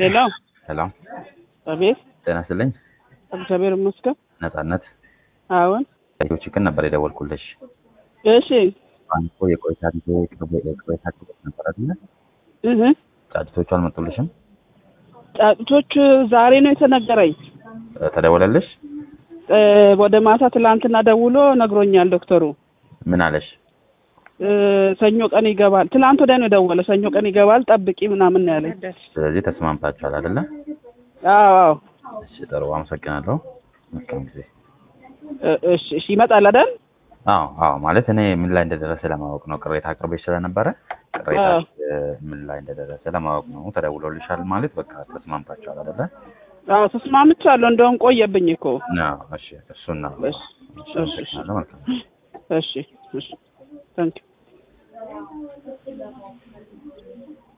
ሄሎ ሰላም አቤት ጤና ይስጥልኝ። እግዚአብሔር ይመስገን ነጻነት አዎን ሬዲዮ ችግር ነበር የደወልኩልሽ። እሺ አንኮ የቆይታ ጊዜ የቆይታ ጊዜ ነበር አይደለ? እህ ጫጭቶቹ አልመጡልሽም? ጫጩቶች ዛሬ ነው የተነገረኝ እ ተደወለልሽ? እ ወደ ማታ ትላንትና ደውሎ ነግሮኛል ዶክተሩ ምን አለሽ? እ ሰኞ ቀን ይገባል ትላንት ወዲያ ነው የደወለ ሰኞ ቀን ይገባል ጠብቂ ምናምን ነው ያለኝ ስለዚህ ተስማምታችኋል አይደለ? አዎ አዎ እሺ ጥሩ አመሰግናለሁ። መልካም ጊዜ። እ እሺ እሺ ይመጣል አይደል አዎ አዎ ማለት እኔ ምን ላይ እንደደረሰ ለማወቅ ነው። ቅሬታ አቅርበሽ ስለነበረ ቅሬታ ምን ላይ እንደደረሰ ለማወቅ ነው። ተደውሎልሻል ማለት በቃ ተስማምታችኋል አይደለ? አዎ ተስማምቻለሁ እንደውም ቆየብኝ እኮ አዎ እሺ እሱን ነው። እሺ እሺ አመሰግናለሁ። መልካም እሺ እሺ ታንክ